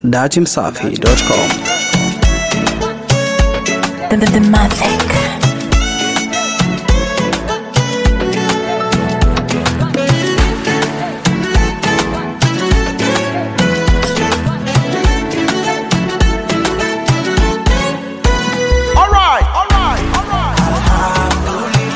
datimsafi.com. The, the, the Mavic. Alright, alright, alright.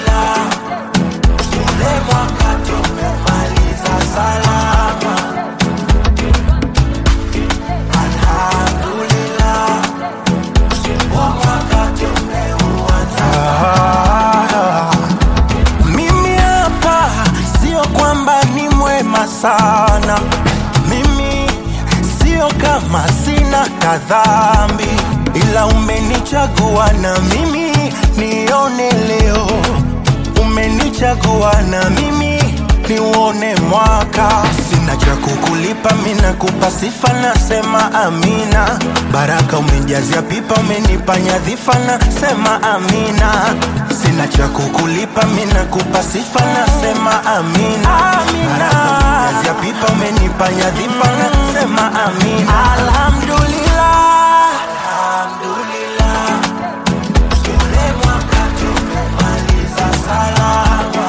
Mimi hapa sio kwamba ni mwema sana, mimi sio kama sina kadhambi, ila umenichagua na mimi nione leo, umenichagua na mimi niuone mwaka. Sina cha kukulipa, mimi nakupa sifa, nasema amina. Baraka umejazia pipa, umenipa nyadhifa, nasema amina. Sina cha kukulipa, mimi nakupa sifa, nasema amina. Baraka umejazia pipa, umenipa nyadhifa, nasema amina. Alhamdulillah, alhamdulillah. Ule mwaka tumemaliza salama.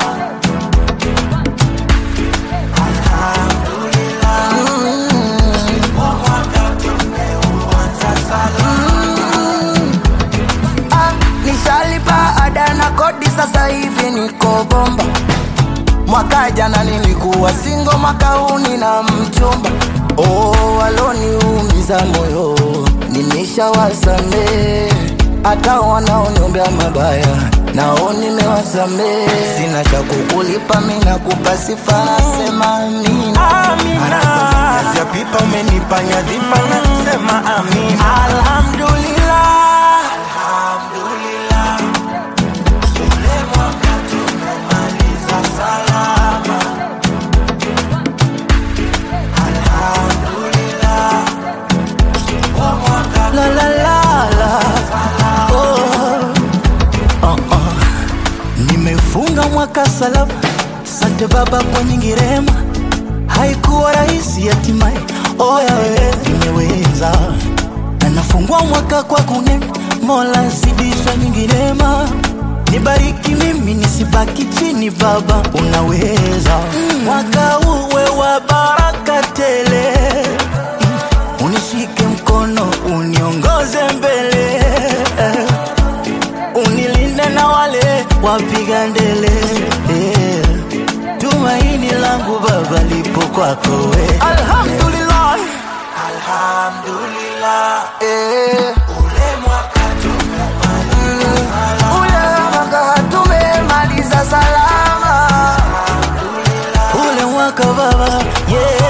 Ah, nishalipa ada na kodi sasa hivi niko bomba mwaka jana nilikuwa singo mwaka huu nina mchumba oh, waloniumiza moyo nimeshawasamee hata wanaoniombea mabaya nao nimewasamee sina cha kukulipa mi nakupa sifa nasema amina Amina. Kazi ya pipa umenipa nyadhifa nasema amina. Alhamdulillah. Alhamdulillah. Ule mwaka tumemaliza salama. Alhamdulillah. Huo mwaka la la la la oh. Oh, oh. nimefunga mwaka salama sante baba kwa nyingi rehema haikuwa rahisi hatimaye oya we nimeweza na nafungua mwaka kwa kunena mola zidisha nyingi rehema nibariki mimi nisibaki chini baba unaweza mwaka uwe wa baraka tele unishike mkono uniongoze mbele unilinde na wale wapiga ndele eh. tumaini langu baba lipo kwako we alhamdulillah Alhamdulillah. eh. Ule mwaka tumemaliza ule mwaka tumemaliza salama ule mwaka baba yeah.